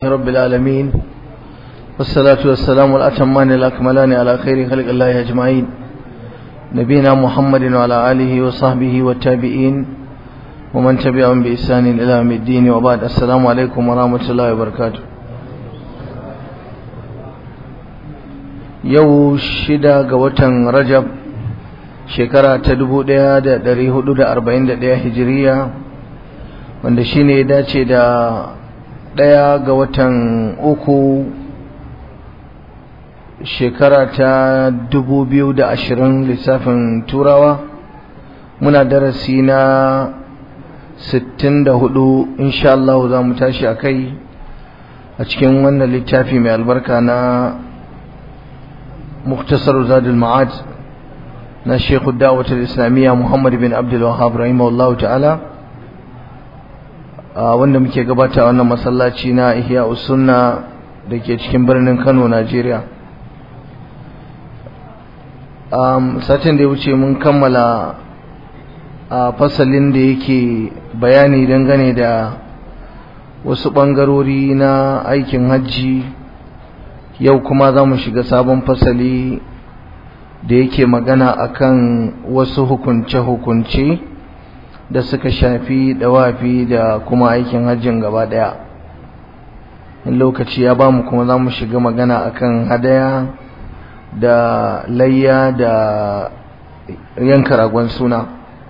رب العالمين والصلاة والسلام الأتمان الأكملان على خير خلق الله أجمعين نبينا محمد وعلى آله وصحبه والتابعين ومن تبعهم بإحسان إلى يوم الدين وبعد السلام عليكم ورحمة الله وبركاته yau shida ga watan rajab shekara ta dubu ɗaya da ɗari hudu da arba'in da ɗaya hijiriya wanda shine ya dace da ɗaya ga watan uku shekara ta dubu biyu da ashirin lissafin turawa muna darasi na sittin da hudu insha Allah za mu tashi a kai a cikin wannan littafi mai albarka na مختصر زاد المعاد na Sheikh Da'wat al-Islamiyya Muhammad bin Abdul Wahhab rahimahullahu ta'ala wanda muke gabata wannan masallaci na Ihya Sunna dake cikin birnin Kano Najeriya um satin da ya wuce mun kammala a fasalin da yake bayani dangane da wasu bangarori na aikin hajji yau kuma za mu shiga sabon fasali da yake magana akan wasu hukunce-hukunce da suka shafi dawafi da kuma aikin hajjin gaba daya in lokaci ya bamu kuma za mu shiga magana akan hadaya da layya da yanka ragon suna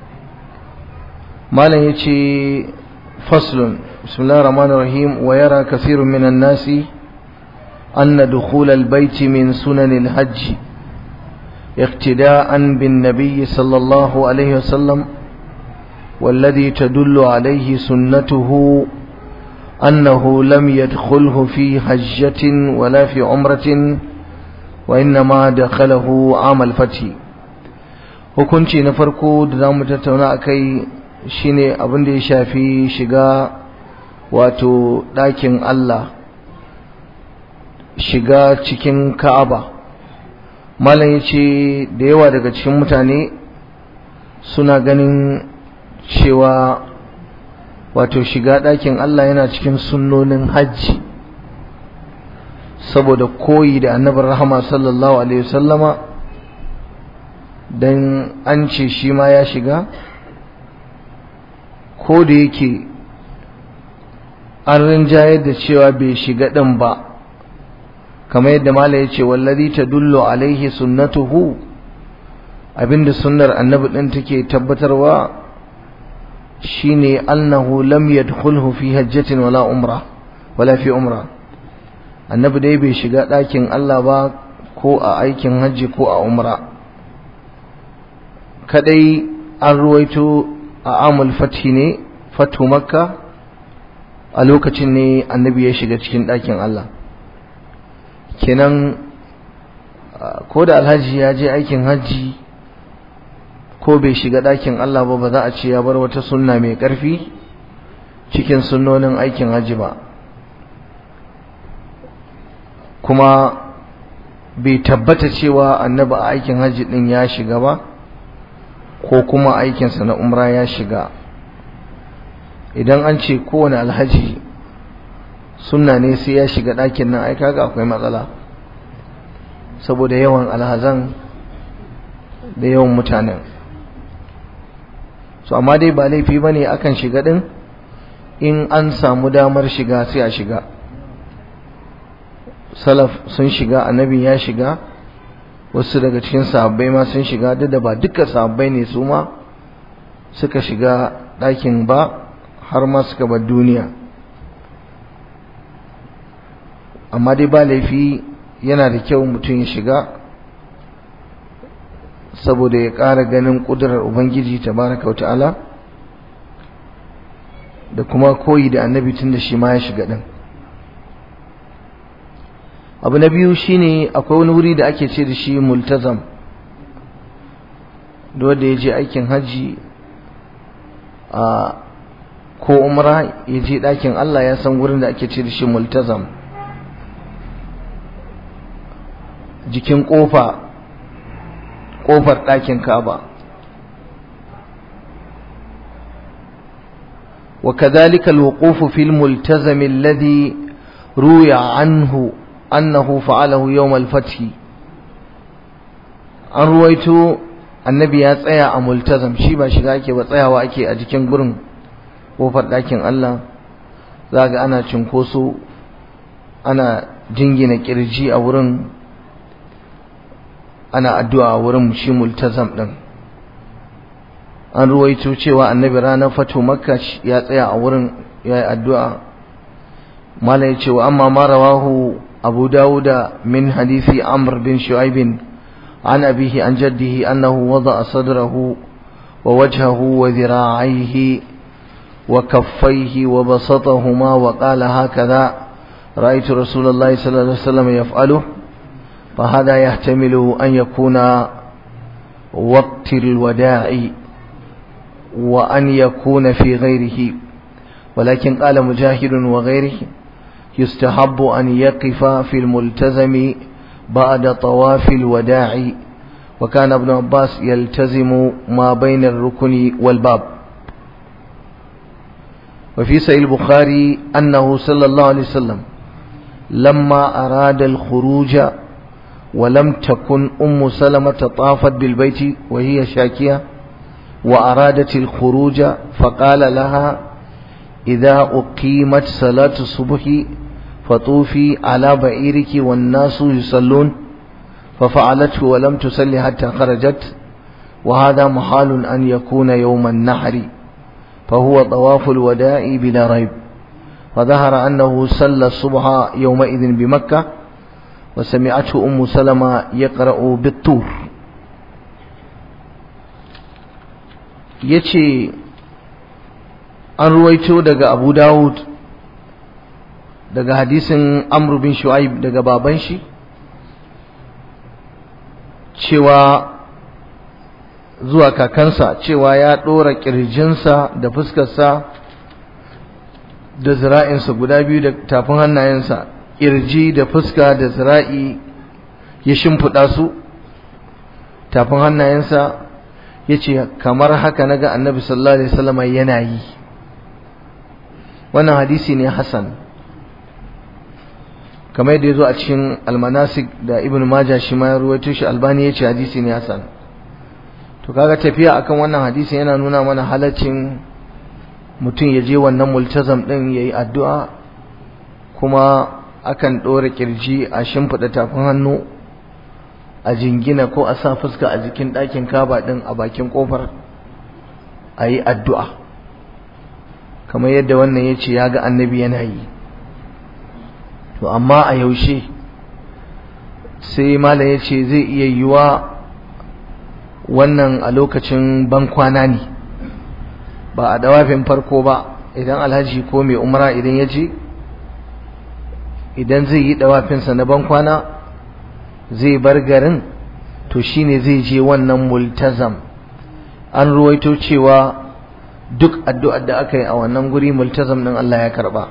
malam ya ce faslun bismillahir rahmanir rahim wa yara kasirun minan nasi أن دخول البيت من سنن الحج اقتداء بالنبي صلى الله عليه وسلم والذي تدل عليه سنته أنه لم يدخله في حجة ولا في عمرة وإنما دخله عام الفتح hukunci na farko da za mu tattauna a kai shine abin da ya shafi shiga wato ɗakin Allah shiga cikin ka'aba malam ya ce da yawa daga cikin mutane suna ganin cewa wato shiga ɗakin Allah yana cikin sunnonin hajji saboda koyi da annabin rahama sallallahu alaihi wasallama don an ce shi ma ya shiga ko da yake an rinjayar da cewa bai shiga ɗin ba kamar yadda mala ya ce wallazi tadullu alaihi sunnatuhu abinda sunnar annabi din take tabbatarwa shine annahu lam yadkhulhu fi hajjatin wala umra wala fi umra annabi dai bai shiga ɗakin Allah ba ko a aikin hajji ko a umra kadai an ruwaito a amul fathi ne fatu makka a lokacin ne annabi ya shiga cikin ɗakin Allah kenan ko da alhaji ya je aikin hajji ko bai shiga ɗakin Allah ba ba za a ce ya bar wata sunna mai ƙarfi cikin sunnonin aikin hajji ba kuma bai tabbata cewa annabi a aikin hajji ɗin ya shiga ba ko kuma aikinsa na umra ya shiga idan an ce kowane alhaji sunna ne sai ya shiga ɗakin nan ai kaga akwai matsala saboda yawan alhazan da yawan mutanen so amma dai ba laifi ba ne akan shiga ɗin in an samu damar shiga sai a shiga salaf sun shiga annabi ya shiga wasu daga cikin sahabbai ma sun shiga duk da ba duka sahabbai ne su ma suka shiga ɗakin ba har ma suka bar duniya amma dai ba laifi yana da kyau mutum ya shiga saboda ya ƙara ganin ƙudurar ubangiji tabaraka wa ta'ala da kuma koyi da annabi tun da shi ma ya shiga ɗin abu na biyu shine akwai wani wuri da ake ce da shi multazam da wanda ya je aikin hajji a ko umra ya je ɗakin Allah ya san wurin da ake ce da shi multazam jikin ƙofa ƙofar ɗakin Ka'aba وكذلك الوقوف في الملتزم الذي ruya anhu annahu fa'alahu yawm al-fath an ruwaito annabi ya tsaya a multazam shi ba shiga ake ba tsayawa ake a jikin gurin kofar ɗakin Allah za ga ana cinkoso ana jingina kirji a wurin ana addu'a a wurin shi multazam ɗin an ruwaito cewa annabi ranar fatu makka ya tsaya a wurin ya yi addu'a mala ya ce wa amma ma rawahu abu dawuda min hadisi amr bin shu'aibin عن أبيه عن جده أنه وضع صدره ووجهه وذراعيه وكفيه وبسطهما وقال هكذا رأيت رسول الله صلى الله عليه وسلم يفعله فهذا يحتمل أن يكون وقت الوداع وأن يكون في غيره ولكن قال مجاهد وغيره يستحب أن يقف في الملتزم بعد طواف الوداع وكان ابن عباس يلتزم ما بين الركن والباب وفي سيد البخاري أنه صلى الله عليه وسلم لما أراد الخروج ولم تكن أم سلمة طافت بالبيت وهي شاكية وأرادت الخروج فقال لها إذا أقيمت صلاة الصبح فطوفي على بعيرك والناس يصلون ففعلته ولم تصلي حتى خرجت وهذا محال أن يكون يوم النحر فهو طواف الوداع بلا ريب فظهر أنه صلى الصبح يومئذ بمكة وسمعته أم سلمة يقرأ بالطور يتي an ruwaito daga Abu Dawud daga hadisin Amr bin Shu'aib daga baban shi cewa zuwa kakansa cewa ya ɗora ƙirjinsa da fuskarsa da zira'insa guda biyu da tafin hannayensa ƙirji da fuska da zira'i ya shimfiɗa su tafin hannayensa ya ce kamar haka na ga annabi sallallahu alaihi wasallam yana yi wannan hadisi ne Hassan kamar yadda ya zo a cikin almanasik da ibn majah shi ma ya ruwaito shi albani ya ce hadisi ne Hassan to kaga tafiya akan wannan hadisi yana nuna mana halaccin mutum ya je wannan multazam din yayi addu'a kuma akan ɗora kirji a shimfiɗa tafin hannu a jingina ko a sa fuska a jikin ɗakin kaba ɗin a bakin ƙofar a yi addu'a kamar yadda wannan ya ce ya ga annabi yana yi to amma a yaushe sai malam ya ce zai iya yiwa wannan a lokacin bankwana ne ba a dawafin farko ba idan alhaji ko mai umara idan ya je idan zai yi dawafinsa na bankwana zai bar garin to shine zai je wannan multazam an ruwaito cewa duk addu'ar da aka yi a wannan guri multazam din Allah ya karba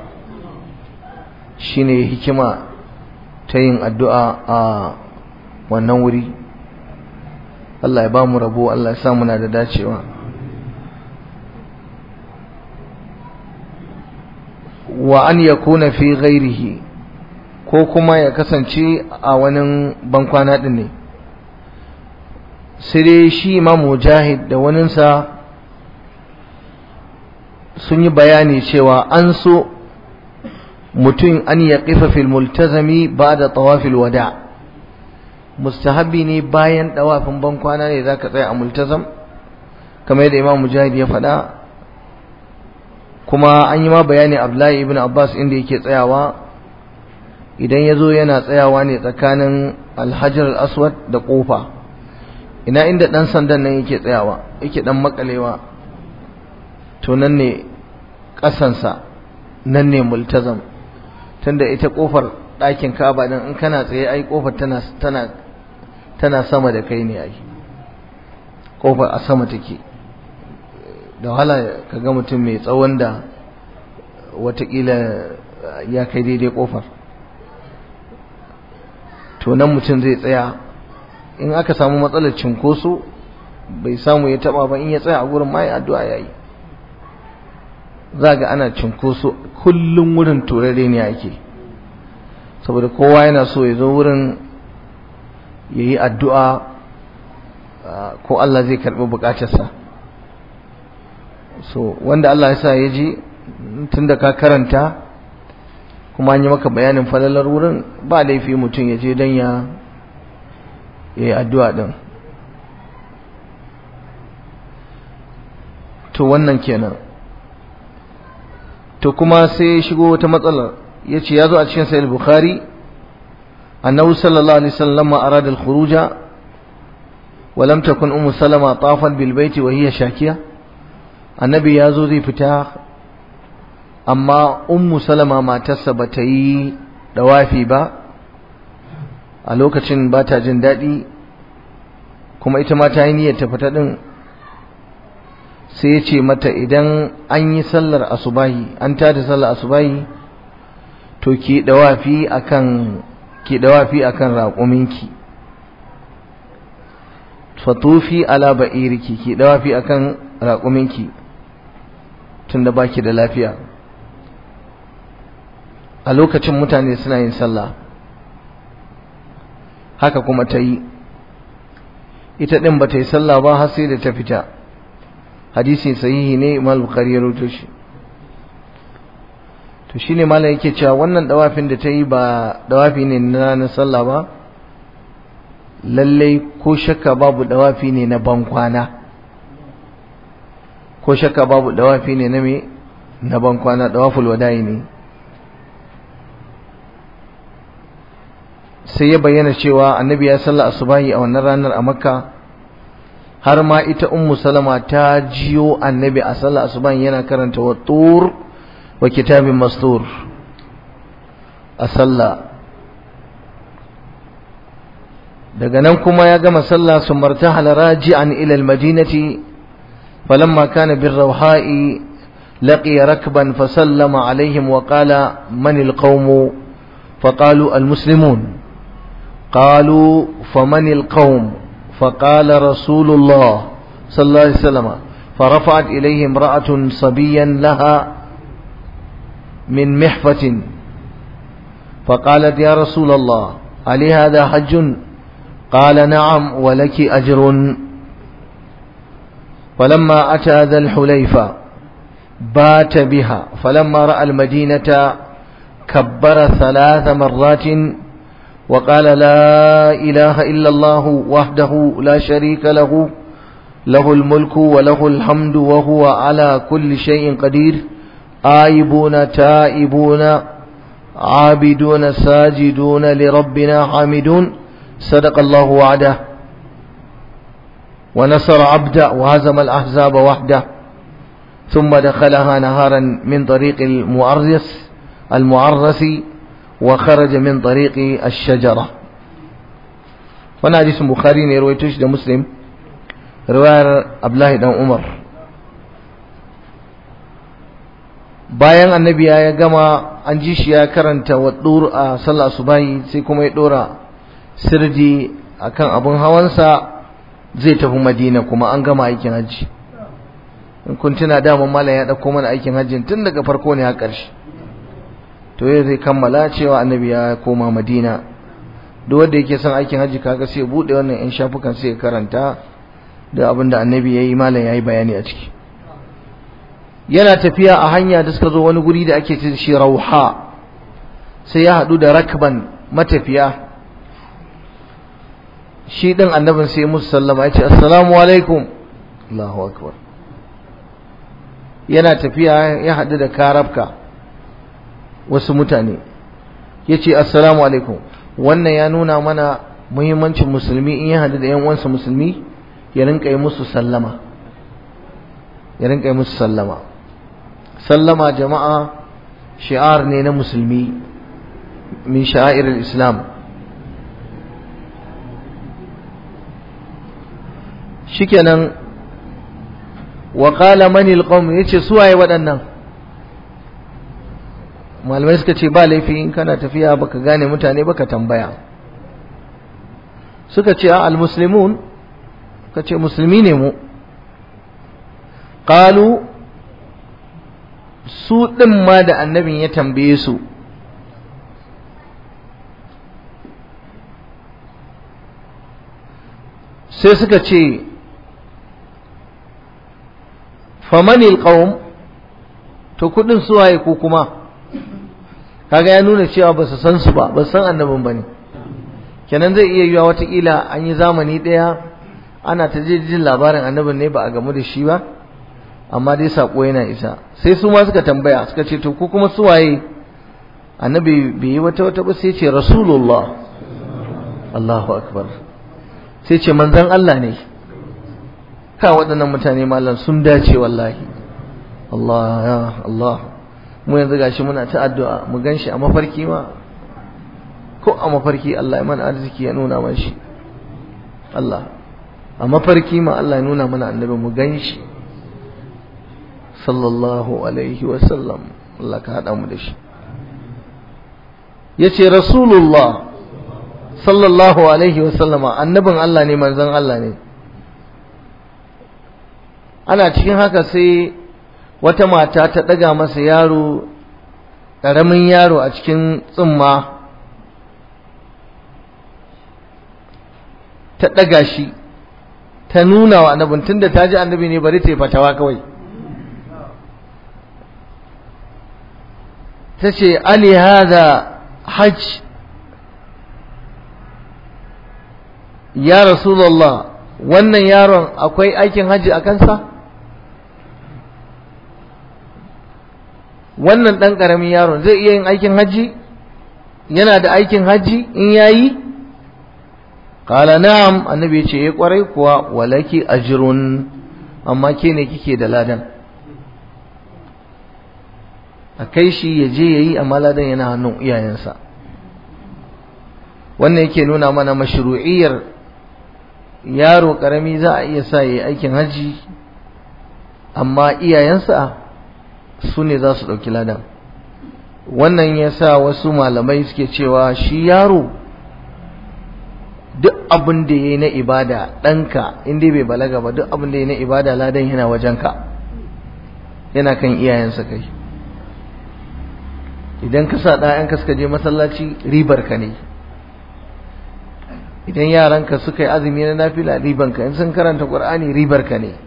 shine hikima ta yin addu'a a wannan wuri Allah ya ba mu rabo Allah ya sa muna da dacewa wa an yakuna fi ghairihi ko kuma ya kasance a wani bankwana din ne sai dai shi imam mujahid da waninsa sun yi bayani cewa an so mutum an ya kifa fil multazami ba da tawafil wada mustahabi ne bayan dawafin bankwana ne za ka tsaya a multazam kamar yadda imam mujahid ya faɗa kuma an yi ma bayani abdullahi ibn abbas inda yake tsayawa idan ya zo yana tsayawa ne tsakanin alhajar al-aswad da ƙofa ina inda ɗan sandan nan yake tsayawa yake ɗan makalewa to nan ne ƙasansa nan ne multazam tunda ita ƙofar ɗakin kaba ɗin in kana tsaye ai ƙofar tana tana tana sama da kai ne ai ƙofar a sama take da wahala ka ga mutum mai tsawon da watakila ya kai daidai ƙofar to nan mutum zai tsaya in aka samu matsalar cinkoso bai samu ya taba ba in ya tsaya a gurin mai addu'a yayi za ga ana cinkoso kullum wurin turare ne ake saboda kowa yana so ya zo wurin ya yi addu'a ko Allah zai karɓi buƙatarsa so wanda Allah ya sa ya ji tun da ka karanta kuma an yi maka bayanin falalar wurin ba laifi mutum ya je don ya yi addu'a ɗin to wannan kenan to kuma sai shigo wata matsalar ya ce ya zo a cikin sayar bukhari annahu sallallahu alaihi wasallam arada al-khuruja wa lam takun ummu salama tafan bil baiti wa hiya shakiya annabi ya zo zai fita amma ummu salama matarsa ba ta yi dawafi ba a lokacin ba ta jin daɗi kuma ita ma ta yi niyyar ta fita ɗin sai ya ce mata idan an yi sallar asubahi an tada sallar asubahi to ki dawafi akan ki dawafi akan raƙuminki fatufi ala ba'iriki ki dawafi akan raƙuminki tunda baki da lafiya a lokacin mutane suna yin sallah haka kuma ta yi ita ɗin ba ta yi sallah ba har sai da ta fita hadisi sahihi ne imam bukhari ya rawaito shi to shine malam yake cewa wannan dawafin da ta yi ba dawafi ne na na sallah ba lallai ko shakka babu dawafi ne na bankwana ko shakka babu dawafi ne na me na bankwana dawaful wada'i ne sai ya bayyana cewa annabi ya salla asubahi a wannan ranar a makka har ma ita ummu salama ta jiyo annabi a sallah asubahi yana karanta wa tur wa kitabin mastur a sallah daga nan kuma ya gama sallah sun martahala raji'an ila almadinati falamma kana birrawha'i لقي ركبا فسلم عليهم وقال من القوم فقالوا المسلمون قالوا فمن القوم فقال رسول الله صلى الله عليه وسلم فرفعت إليه امرأة صبيا لها من محفة فقالت يا رسول الله ألي هذا حج قال نعم ولك أجر فلما أتى ذا الحليفة بات بها فلما رأى المدينة كبر ثلاث مرات وقال لا إله إلا الله وحده لا شريك له له الملك وله الحمد وهو على كل شيء قدير آيبون تائبون عابدون ساجدون لربنا حامدون صدق الله وعده ونصر عبده وهزم الأحزاب وحده ثم دخلها نهارا من طريق المعرس المعرس وخرج من طريق الشجرة وانا حديث بخاري ne ruwaito shi da Muslim riwayar Abdullahi dan Umar bayan annabi ya gama an ji shi ya karanta wadur a sallah subahi sai kuma ya dora sirji akan abun hawansa zai tafi Madina kuma an gama aikin hajji in kun tuna daman malam ya dauko mana aikin hajjin tun daga farko ne har ƙarshe to yau zai kammala cewa annabi ya koma madina duk wanda yake son aikin hajji kaga sai bude wannan yan shafukan sai ya karanta da abin da annabi ya yi malam ya yi bayani a ciki yana tafiya a hanya da suka zo wani guri da ake ce shi rauha sai ya haɗu da rakban matafiya shi ɗin annabin sai musu sallama ya ce assalamu alaikum Allahu akbar yana tafiya ya haɗu da karabka wasu mutane ya ce assalamu alaikum wannan ya nuna mana muhimmancin musulmi in ya hadu da yan uwansa musulmi ya rinka yi musu sallama ya rinka yi musu sallama sallama jama'a shi'ar ne na musulmi min sha'irar islam shikenan wa qala mani alqawm yace suwaye waɗannan malamai suka ce ba laifi in kana tafiya baka gane mutane baka tambaya suka ce al muslimun ka ce musulmi ne mu qalu su din ma da annabin ya tambaye su sai suka ce famanil qaum to kudin suwaye ko kuma kaga ya nuna cewa ba su san su ba ba san annabin bane kenan zai iya yiwa watakila an yi zamani ɗaya ana ta jin labarin annabin ne ba a gamu da shi ba amma dai sako yana isa sai su ma suka tambaya suka ce to ko kuma suwaye annabi bai yi wata wata ba sai ce rasulullah Allahu akbar sai ce manzon Allah ne ka waɗannan mutane malam sun dace wallahi Allah ya Allah mu yanzu gashi muna ta addu'a mu ganshi a mafarki ma ko a mafarki Allah ya mana arziki ya nuna mana shi Allah a mafarki ma Allah ya nuna mana annabi mu ganshi sallallahu alaihi wa sallam Allah ka hada mu da shi yace rasulullah sallallahu alaihi wa sallama annabin Allah ne manzon Allah ne ana cikin haka sai wata mata ta ɗaga masa yaro ƙaramin yaro a cikin tsumma ta ɗaga shi ta nuna wa annabin tunda ta ji annabi ne bari ta yi fatawa kawai ta ce ali hada hajj ya rasulallah wannan yaron akwai aikin hajji a kansa wannan ɗan ƙaramin yaron zai iya yin aikin hajji yana da aikin hajji in yayi qala na'am annabi ya ce ya kwarai kuwa walaki ajrun amma ke ne kike da ladan a kai shi ya je yayi amma ladan yana hannun iyayensa wannan yake nuna mana mashru'iyyar yaro karami za a iya sa yayi aikin hajji amma iyayensa su ne za su ɗauki ladan wannan ya sa wasu malamai suke cewa shi yaro duk abin da ya yi na ibada ɗanka inda bai balaga ba duk abin da ya yi na ibada ladan yana wajenka yana kan iyayensa kai idan ka sa ɗayanka suka je masallaci ribar ka ne idan yaranka suka yi azumi na nafila ribanka in sun karanta ƙur'ani ribar ka ne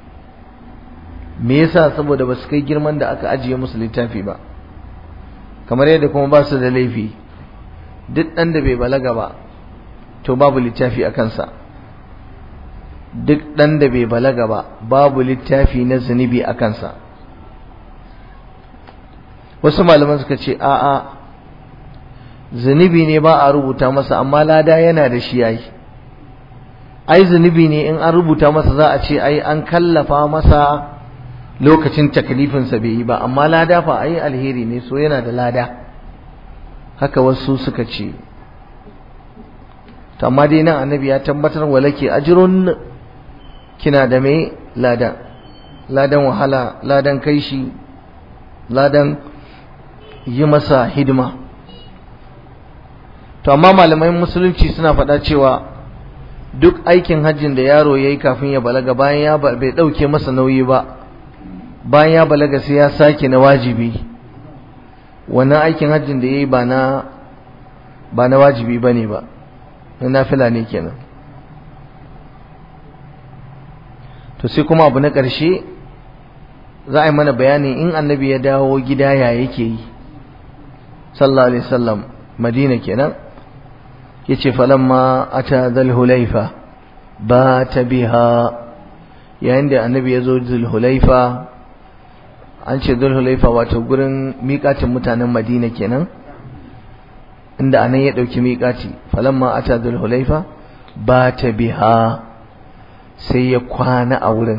me yasa saboda ba su kai girman da aka ajiye musu littafi ba kamar yadda kuma ba su da laifi duk ɗan da bai balaga ba to babu littafi a kansa duk ɗan da bai balaga ba babu littafi na zunubi a kansa wasu malaman suka ce a'a zunubi ne ba a rubuta masa amma lada yana da shi yayi ai zunubi ne in an rubuta masa za a ce ai an kallafa masa lokacin taklifinsa bai yi ba amma lada fa ai alheri ne so yana da lada haka wasu suka ce to amma dai nan annabi ya tabbatar walake ajrun kina da mai lada ladan wahala ladan kai shi ladan yi masa hidima to amma malamai musulunci suna faɗa cewa duk aikin hajjin da yaro ya yi kafin ya balaga bayan ya bai ɗauke masa nauyi ba bayan ya balaga sai ya sake na wajibi wannan aikin hajjin da ya yi ba na ba na wajibi ba ne ba na nafila ne kenan to sai kuma abu na ƙarshe za a yi mana bayani in annabi ya dawo gida ya yake yi sallallahu alaihi wasallam madina kenan yace falamma ata dhul hulaifa ba ta biha yayin da annabi ya zo dhul hulaifa an ce dhul hulaifa wato gurin miƙatin mutanen madina kenan inda anan ya dauki miƙati falamma ata dhul hulaifa ba ta biha sai ya kwana a wurin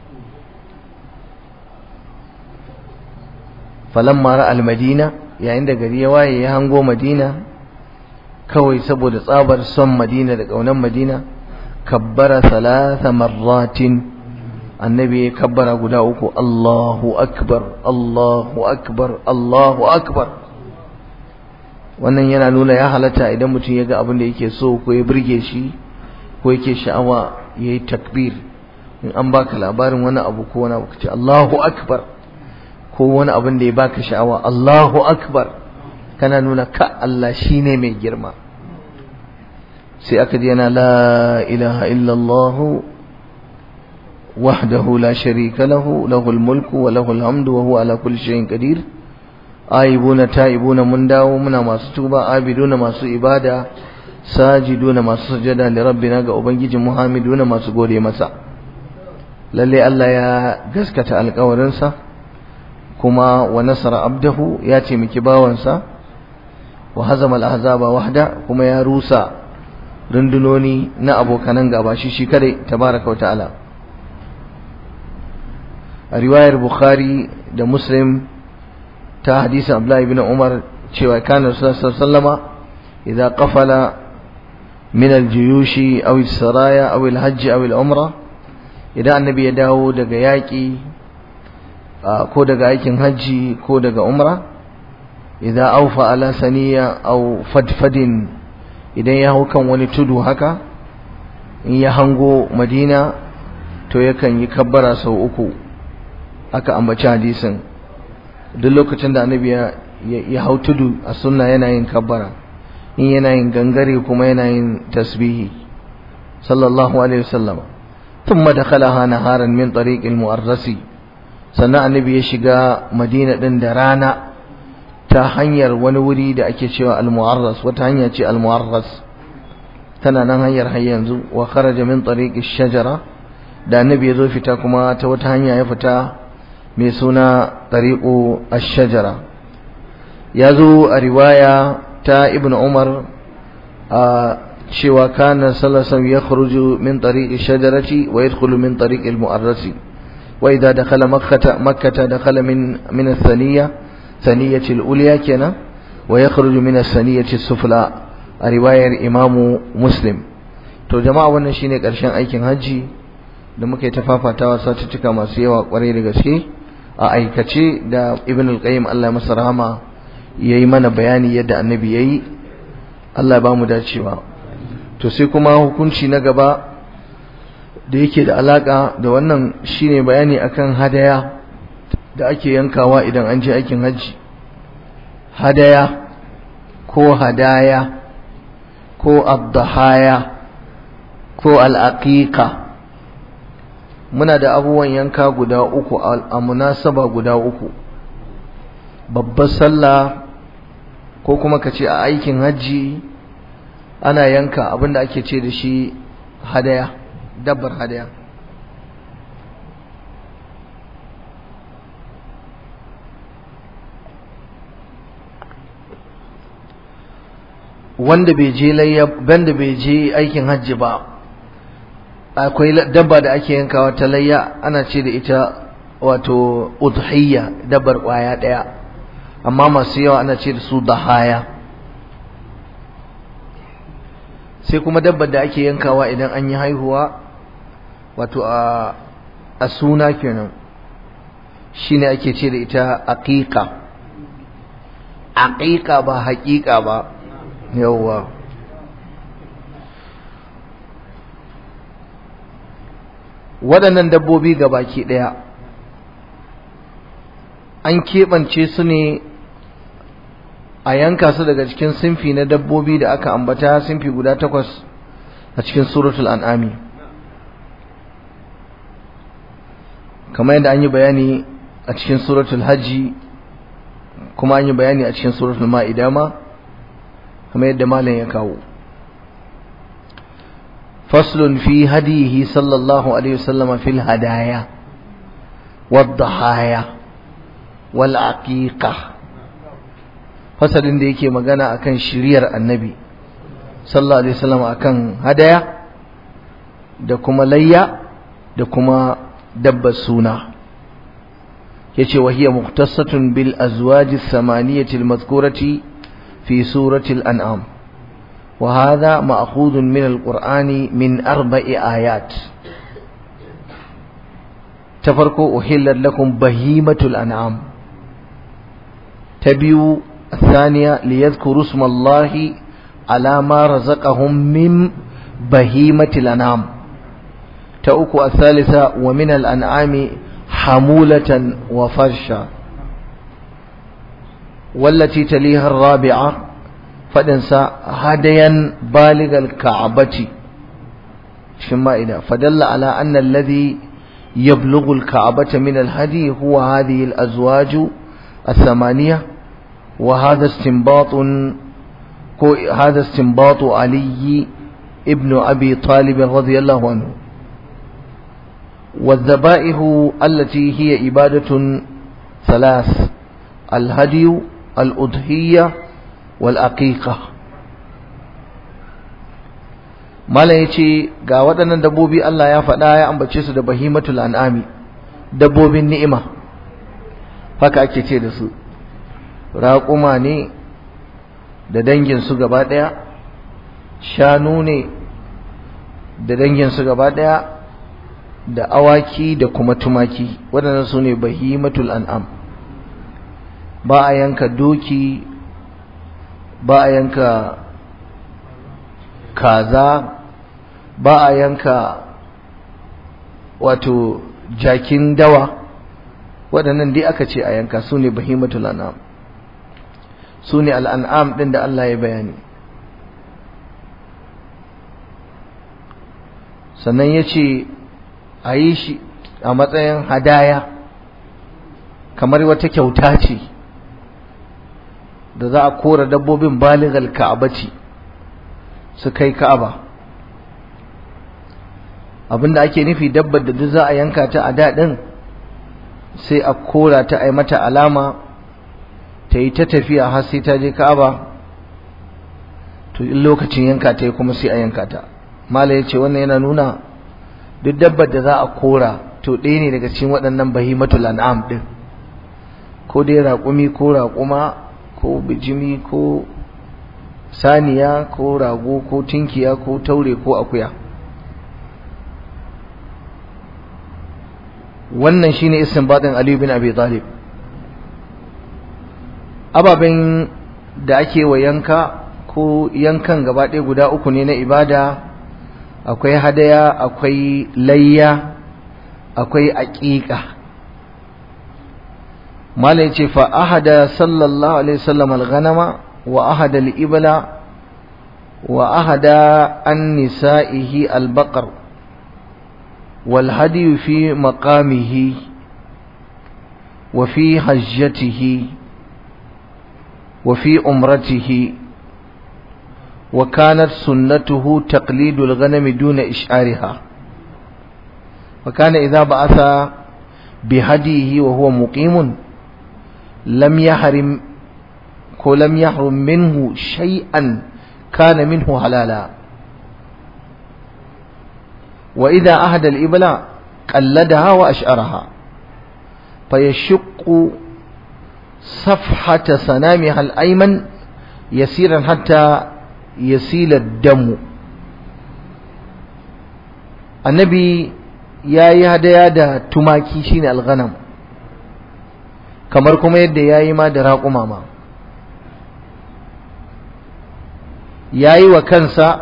falamma ra al-madina yayin da gari ya waye ya hango madina kawai saboda tsabar son madina da ƙaunar madina kabbara salasa marratin annabi ya kabbara guda uku Allahu akbar Allahu akbar Allahu akbar wannan yana nuna ya halatta idan mutum ya ga abin da yake so ko ya burge shi ko yake sha'awa ya yi takbir in an baka labarin wani abu ko wani abu ka ce Allahu akbar ko wani abin da ya baka sha'awa Allahu akbar kana nuna ka Allah shine mai girma sai aka ji yana la ilaha illallah wahdahu la sharika lahu lahul mulku wa lahul hamdu wa huwa ala kulli shay'in qadir aibuna taibuna mun dawo muna masu tuba abiduna masu ibada sajiduna masu sujada li rabbina ga ubangijin muhammaduna masu gode masa lalle Allah ya gaskata alƙawarinsa kuma wa nasara abdahu ya ce miki bawansa wa hazama al-ahzaba wahda kuma ya rusa rundunoni na abokanan gaba shi shi kare tabaraka wa ta'ala a riwayar bukhari da muslim ta hadisin abdullahi ibn umar cewa kana rasulullah sallama idza qafala min al-juyushi aw as-saraya aw al-hajj aw al-umra idan annabi ya dawo daga yaki ko daga aikin hajji ko daga umra idza awfa ala saniya aw fadfadin idan ya hau kan wani tudu haka in ya hango madina to yakan yi kabbara sau uku aka ambaci hadisin duk lokacin da annabi ya hau tudu a sunna yana yin kabbara in yana yin gangare kuma yana yin tasbihi sallallahu alaihi wasallam thumma dakhalaha naharan min tariqil mu'arrasi sannan annabi ya shiga madina din da rana ta hanyar wani wuri da ake cewa al-mu'arras wata hanya ce al-mu'arras tana nan hanyar har yanzu wa kharaja min tariqi shajara da annabi ya zo fita kuma ta wata hanya ya fita mai suna tariqu ash-shajara ya zo a riwaya ta ibn umar a cewa kana sallallahu ya kharuju min tariqi shajarati wa yadkhulu min tariqi al-mu'arrasi wa idha dakhala makkah makkah dakhala min min ath-thaniyah ثنية الأولى كنا ويخرج من الثنية السفلى رواية إمام مسلم to jama'a wannan shine karshen aikin haji da muke tafafatawa satuttuka masu yawa kwarai da gaske a aikace da ibn al-qayyim Allah masa rahama yayi mana bayani yadda annabi yayi Allah ba mu dacewa to sai kuma hukunci na gaba da yake da alaka da wannan shine bayani akan hadaya da ake yankawa idan an je aikin hajji hadaya ko hadaya ko abdahaya ko al'aqiqa muna da abubuwan yanka guda uku a munasaba guda uku babbar sallah ko kuma ka ce a aikin hajji ana yanka abinda ake ce da shi hadaya dabbar hadaya wanda bai je layya banda bai je aikin hajji ba akwai dabba da ake yankawa ta layya ana ce da ita wato udhiyya dabbar kwaya daya amma masu yawa ana ce da su dahaya sai kuma dabbar da ake yankawa idan an yi haihuwa wato a a suna kenan shine ake ce da ita aqiqa aqiqa ba haqiqa ba yawwa waɗannan dabbobi ga baki ɗaya an keɓance su ne a yanka su daga cikin sinfi na dabbobi da aka ambata sinfi guda takwas a cikin suratul an'ami kamar yadda an yi bayani a cikin suratul hajji kuma an yi bayani a cikin suratul ma'ida ma kamar yadda malam ya kawo faslun fi hadihi sallallahu alaihi wasallam fil hadaya wadhahaya wal aqiqa fasalin da yake magana akan shiriyar annabi sallallahu alaihi wasallam akan hadaya da kuma layya da kuma dabbar suna yace wa hiya mukhtassatun bil azwaj ath-thamaniyati al-madhkurati في سورة الأنعام وهذا مأخوذ من القرآن من أربع آيات تفرقوا أحلت لكم بهيمة الأنعام تبيو الثانية ليذكروا اسم الله على ما رزقهم من بهيمة الأنعام تأكو الثالثة ومن الأنعام حمولة وفرشا والتي تليها الرابعة faɗinsa hadayan baligal ka'abati shi ma'ida fadalla ala anna alladhi yablughu al-ka'abata min al-hadi huwa hadhihi al-azwaj الثمانية وهذا استنباط هذا استنباط علي ابن أبي طالب رضي الله عنه والذبائح التي هي عبادة ثلاث الهدي الأضحية والأقيقة Malam ya ce ga waɗannan dabbobi Allah ya faɗa ya ambace su da bahimatul an'ami dabbobin ni'ima haka ake ce da su raƙuma ne da danginsu gaba ɗaya shanu ne da danginsu gaba ɗaya da awaki da kuma tumaki waɗannan su ne bahimatul an'am ba a yanka doki ba a yanka kaza ba a yanka wato jakin dawa waɗannan dai aka ce a yanka su ne bahimatul an'am su ne al'an'am ɗin da Allah ya bayani sannan ya ce a yi shi a matsayin hadaya kamar wata kyauta ce da za a kora dabbobin baligal ka'abaci su kai ka'aba abinda ake nufi dabbar da duk za a yanka ta a daɗin sai a kora ta a yi mata alama ta yi ta tafiya har sai ta je ka'aba to in lokacin yanka ta yi kuma sai a yanka ta mala ya ce wannan yana nuna duk dabbar da za a kora to ɗaya ne daga cikin waɗannan bahimatul an'am ɗin ko dai raƙumi ko raƙuma ko bijimi ko saniya ko rago ko tinkiya ko taure ko akuya wannan shine istinbatin Ali bin Abi Talib ababen da ake wa yanka ko yankan gaba ɗaya guda uku ne na ibada akwai hadaya akwai layya akwai aƙiƙa malai ce fa ahada sallallahu alaihi wasallam al-ghanama wa ahada al-ibla wa ahada an nisa'ihi al-baqar wal hadi fi maqamihi wa fi hajjatihi wa fi umratihi وكانت سنته تقليد الغنم دون إشعارها وكان إذا بعث بهديه وهو مقيم لم يحرم ولم يحرم منه شيئا كان منه حلالا وإذا أهدى الإبل قلدها وأشعرها فيشق صفحة سنامها الأيمن يسيرا حتى yasila damu annabi ya yi hadaya da tumaki shine alghanam kamar kuma yadda ya yi ma da raƙuma ma ya yi wa kansa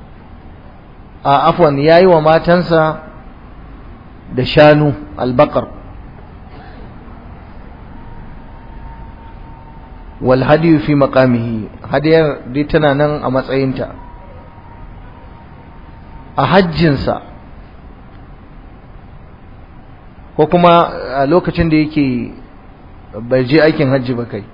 a afwan ya yi wa matansa da shanu albakar wal hadiyu fi maqamihi hadiyar dai tana nan a matsayinta a hajjinsa ko kuma a lokacin da yake bai je aikin hajji ba kai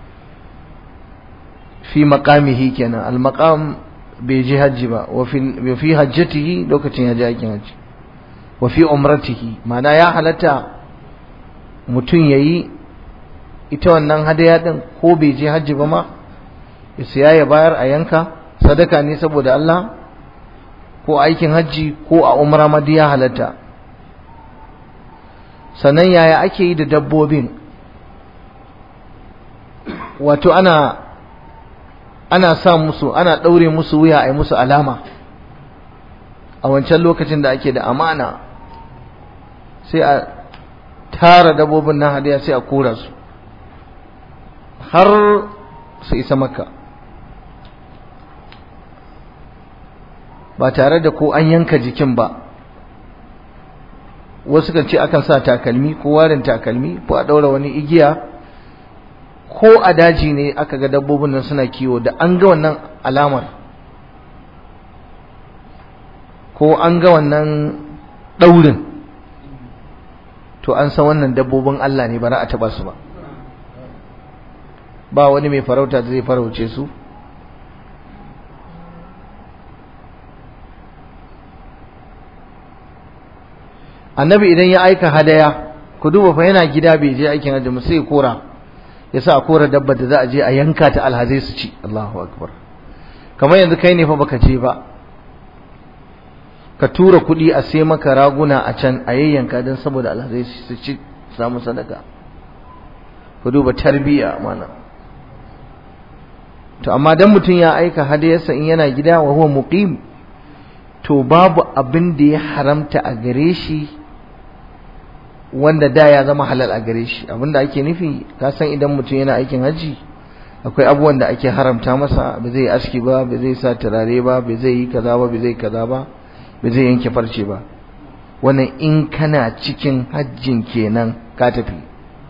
fi maqamihi kenan al maqam bai je hajji ba wa fi hajjatihi lokacin ya je aikin hajji wa fi umratihi ma'ana ya halatta mutum yayi ita wannan hadaya din ko bai je hajji ba ma ya siya ya bayar a yanka sadaka ne saboda Allah ko aikin hajji ko a umra ma ya halatta sannan yaya ake yi da dabbobin wato ana ana sa musu ana ɗaure musu wuya a yi musu alama a wancan lokacin da ake da amana sai a tara dabbobin na hadiya sai a kora su har su isa makka ba tare da ko an yanka jikin ba wasu kan ce akan sa takalmi ko warin takalmi ko a ɗaura wani igiya ko a daji ne aka ga dabbobin nan suna kiwo da an ga wannan alamar ko an ga wannan ɗaurin to an san wannan dabbobin Allah ne ba za a taɓa su ba ba wani mai farauta da zai farauce su annabi idan ya aika hadaya ku duba fa yana gida bai je aikin hajji mu sai kora ya sa a kora dabbar da za a je a yanka ta alhazai su ci Allahu akbar kamar yanzu kai ne fa baka je ba ka tura kuɗi a sai maka raguna a can a yayyanka don saboda alhazai su ci samu sadaka ku duba tarbiyya mana to amma dan mutum ya aika hadayarsa in yana gida wa huwa muqim to babu abin da ya haramta a gare shi wanda da ya zama halal a gare shi abinda ake nufi ka san idan mutum yana aikin haji akwai abubuwan da ake haramta masa ba zai aski ba ba zai sa turare ba ba zai yi kaza ba ba zai kaza ba ba zai yanke farce ba wannan in kana cikin hajjin kenan ka tafi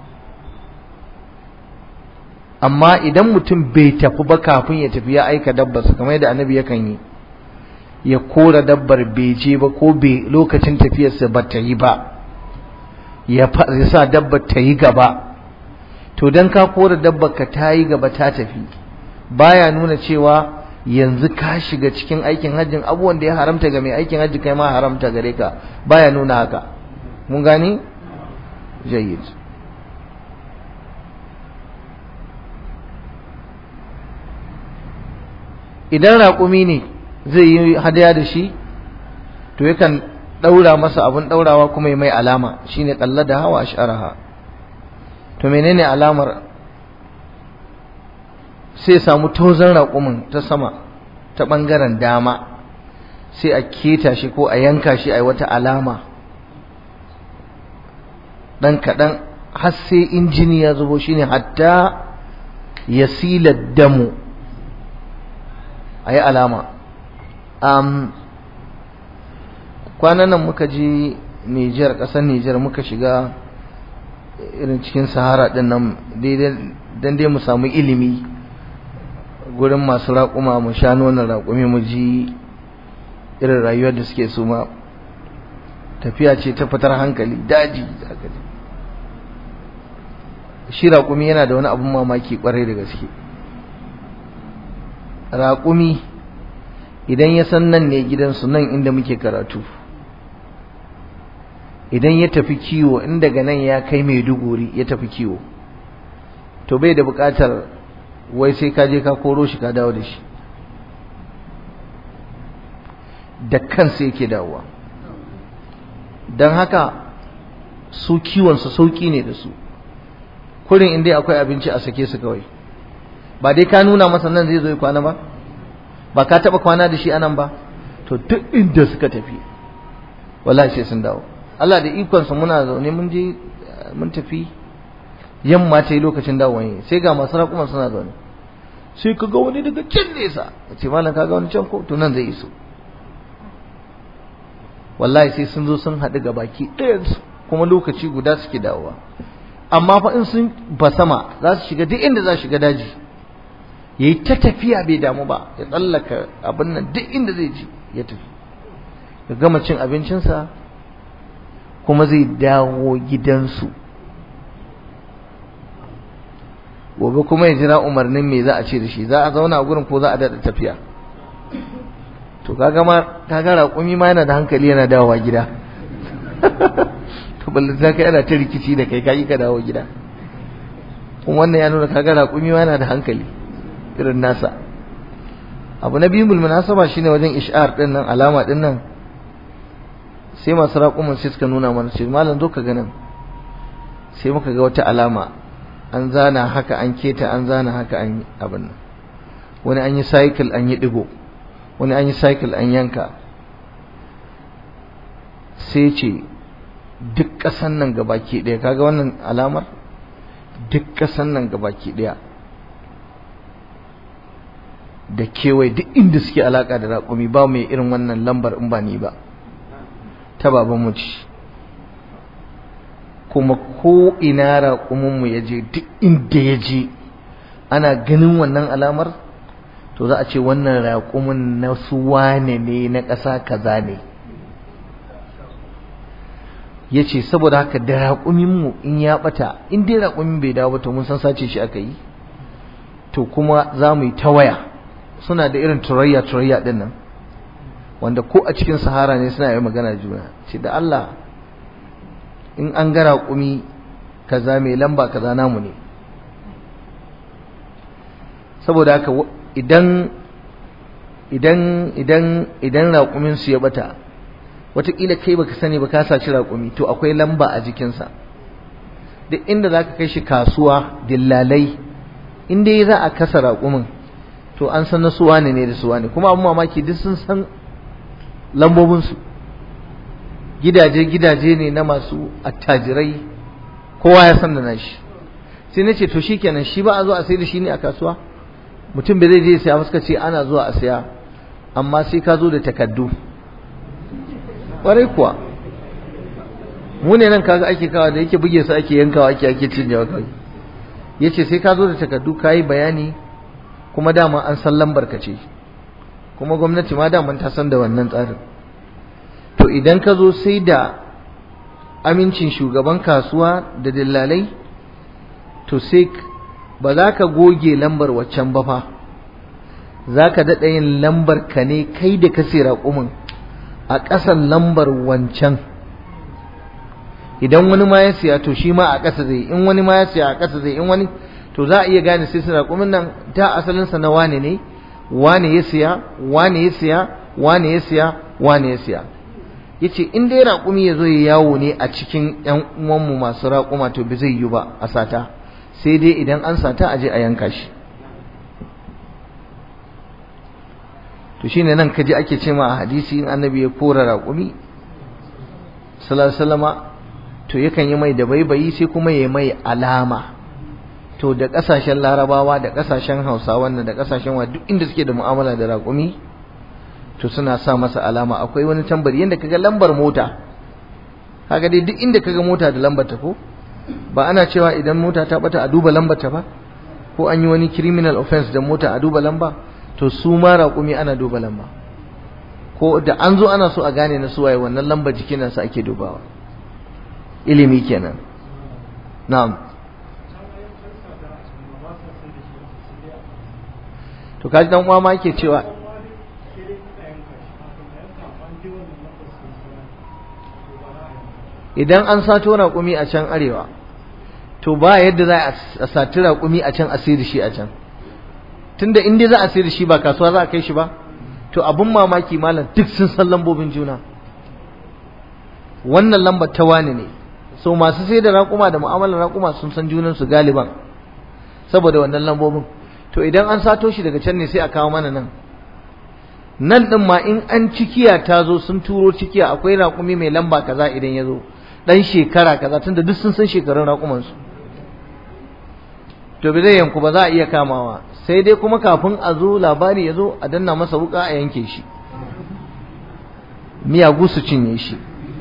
amma idan mutum bai tafi ba kafin ya tafi ya aika dabbarsa kamar yadda annabi yakan yi ya kora dabbar bai je ba ko bai lokacin tafiyarsa ba ta yi ba ya sa dabbar ta yi gaba to dan ka kora dabbar ka ta yi gaba ta tafi baya nuna cewa yanzu ka shiga cikin aikin hajjin abubuwan da ya haramta ga mai aikin hajji kai ma haramta gare ka baya nuna haka mun gani jayyid idan raƙumi ne zai yi hadaya da shi to yakan ɗaura masa abin ɗaurawa kuma ya mai alama shine ƙalla da hawa asharaha to menene alamar sai samu tozon raƙumin ta sama ta ɓangaren dama sai a keta shi ko a yanka shi a yi wata alama ɗan kaɗan har sai injini ya zubo shine hatta ya sila damu a yi alama kwanan nan muka je Nijar ƙasar Nijar muka shiga irin cikin sahara ɗin nan don dai mu samu ilimi gurin masu raƙuma mu sha nonon raƙumi mu ji irin rayuwar da suke su ma tafiya ce ta fitar hankali daji shi raƙumi yana da wani abun mamaki ƙwarai da gaske raƙumi idan ya san nan ne gidansu nan inda muke karatu idan ya tafi kiwo in daga nan ya kai maiduguri ya tafi kiwo to bai da buƙatar wai sai ka je ka koro shi ka dawo da shi da kansa yake dawowa don haka su kiwonsu sauƙi ne da su kurin inda akwai abinci a sake su kawai ba dai ka nuna masa nan zai zo kwana ba ba ka taɓa kwana da shi anan ba to duk inda suka tafi wallahi sai sun dawo Allah da ikonsa muna zaune mun je mun tafi yamma ta yi lokacin dawowa yi sai ga masu raƙuman suna zaune sai ka ga wani daga can nesa ce malam ka ga wani can ko to nan zai iso wallahi sai sun zo sun haɗu ga baki ɗayansu kuma lokaci guda suke dawowa amma fa in sun ba sama za su shiga duk inda za su shiga daji yayi ta tafiya bai damu ba ya tsallaka abin nan duk inda zai ji ya tafi ya gama cin abincinsa kuma zai dawo gidansu gobe kuma ya jira umarnin me za a ce da shi za a zauna a gurin ko za a daɗa tafiya to kaga ma kaga raƙumi ma yana da hankali yana dawowa gida to balle za ka yana ta rikici da kai kai ka dawo gida kuma wannan ya nuna kaga raƙumi ma yana da hankali irin nasa abu na biyu munasaba shine wajen ish'ar din nan alama din nan sai masu raƙuman sai suka nuna mana ce malam zo ka ganin sai muka ga wata alama an zana haka an keta an zana haka an yi abin nan wani an yi cycle an yi digo wani an yi cycle an yanka sai ce duk ƙasan nan gabaki ɗaya kaga wannan alamar duk ƙasan nan gabaki ɗaya da kewaye duk inda suke alaka da raƙumi ba mai irin wannan lambar in ba ni ba ta baban mu ci kuma ko ina raƙumin mu ya je duk inda ya je ana ganin wannan alamar to za a ce wannan raƙumin na su wane ne na ƙasa kaza ne ya ce saboda haka da raƙuminmu in ya ɓata in dai raƙumin bai dawo ba to mun san sace shi aka yi to kuma za mu yi ta waya suna da irin turayya turayya ɗin nan wanda ko a cikin sahara ne suna yi magana juna ce da Allah in an ga raƙumi kaza mai lamba kaza namu ne saboda haka idan idan idan idan raƙumin su ya bata wataƙila kai baka sani ba ka saci raƙumi to akwai lamba a jikinsa duk inda zaka kai shi kasuwa dillalai in dai za a kasa raƙumin to an san na suwa ne da suwa ne kuma abin mamaki duk sun san lambobinsu gidaje gidaje ne na masu attajirai kowa ya san da nashi sai na ce to shikenan shi ba a zo a sai da shi ne a kasuwa mutum bai zai je saya suka ce ana zuwa a saya amma sai ka zo da takaddu ƙwarai kuwa mu ne nan kaga ake kawa da yake buge su ake yankawa ake ake cinyewa kawai yace sai ka zo da takaddu ka yi bayani kuma dama an san lambar ka ce kuma gwamnati ma daman ta san da wannan tsarin to idan ka zo sai da amincin shugaban kasuwa da dillalai to sai ba za ka goge lambar waccan ba fa za ka daɗa yin lambar ka ne kai da ka sai raƙumin a ƙasan lambar wancan idan wani ma ya siya to shi ma a ƙasa zai in wani ma ya siya a ƙasa zai in wani to za a iya gane sai su raƙumin nan ta asalinsa na wane ne wane ya siya wane ya siya wane ya siya wane ya siya yace in dai raƙumi ya zo ya yawo ne a cikin ƴan uwanmu masu raƙuma to bai zai yi ba a sata sai dai idan an sata a je a yanka shi to shine nan kaji ake ce ma a hadisi in annabi ya kora raƙumi sallallahu to yakan yi mai da baibayi sai kuma ya mai alama to da ƙasashen larabawa da ƙasashen hausawa da ƙasashen wa duk inda suke da mu'amala da raƙumi to suna sa masa alama akwai wani tambari yadda kaga lambar mota kaga dai duk inda kaga mota da lambar ta ko ba ana cewa idan mota ta bata a duba lambar ta ba ko an yi wani criminal offense da mota a duba lamba to su ma raƙumi ana duba lamba ko da an zo ana so a gane na suwaye wannan lambar jikin nasa ake dubawa ilimi kenan na'am to kaji dan uwa ma yake cewa idan an sato raƙumi a can arewa to ba yadda za a sati raƙumi a can a sayar da shi a can tunda in dai za a sayar da shi ba kasuwa za a kai shi ba to abin mamaki malam duk sun san lambobin juna wannan lambar ta wani ne so masu sai da raƙuma da mu'amalar raƙuma sun san junan su galiban saboda wannan lambobin to idan an sato shi daga can ne sai a kawo mana nan nan din ma in an cikiya ta zo sun turo cikiya akwai raƙumi mai lamba kaza idan ya zo dan shekara kaza tunda duk sun san shekarun raƙuman su to bai zai yanku ba za a iya kamawa sai dai kuma kafin a zo labari ya zo a danna masa wuka a yanke shi miyagu su cinye shi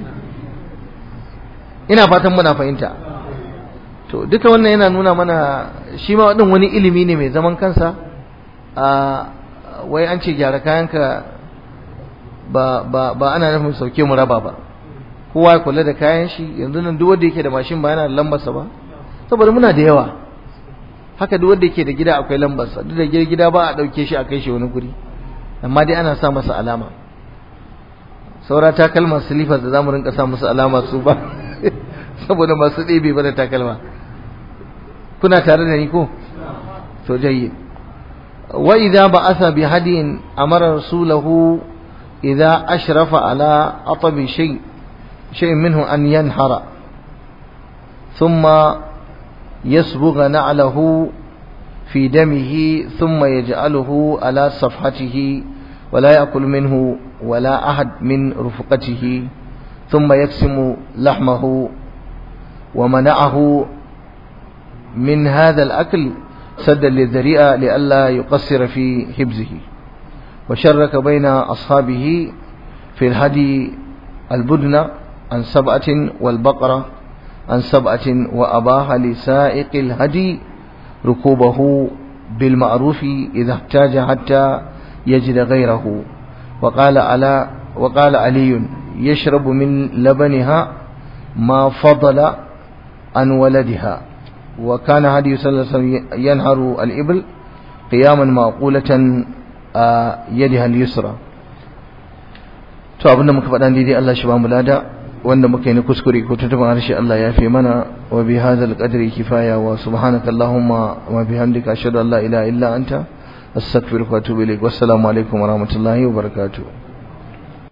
ina fatan muna fahimta to duka wannan yana nuna mana shi ma din wani ilimi ne mai zaman kansa a wai an ce gyara kayanka ba ba ba ana nufin sauke mu raba ba kowa ya kula da kayan shi yanzu nan duk wanda yake da mashin ba yana da lambarsa ba saboda muna da yawa haka duk wanda yake da gida akwai lambarsa duk da gida ba a dauke shi a kai shi wani guri amma dai ana sa masa alama saura takalman silifas da zamu rinka sa musu alama su ba saboda masu ɗebe ba da takalma kuna tare da ni ko to jayyid wa idza ba'atha bi hadin amara rasulahu idza ashrafa ala atabi shay shay minhu an yanhara thumma yasbugha na'lahu في دمه ثم يجعله على صفحته ولا يأكل منه ولا أحد من رفقته ثم يقسم لحمه ومنعه من هذا الأكل سدا للذريئة لئلا يقصر في حبزه وشرك بين أصحابه في الهدي البدن عن سبعة والبقرة عن سبعة وأباح لسائق الهدي ركوبه بالمعروف إذا احتاج حتى يجد غيره وقال على وقال علي يشرب من لبنها ما فضل عن ولدها وكان هدي صلى الله عليه وسلم ينهر الإبل قياما معقولة يدها اليسرى to abinda muka faɗa daidai Allah shi ba mu lada wanda muka yi na kuskure ko tuntuban harshe Allah ya fi mana wa bi hadzal qadri kifaya wa subhanaka allahumma wa bihamdika ashhadu an la ilaha illa anta astaghfiruka wa atubu ilaik wassalamu alaikum wa rahmatullahi wa barakatuh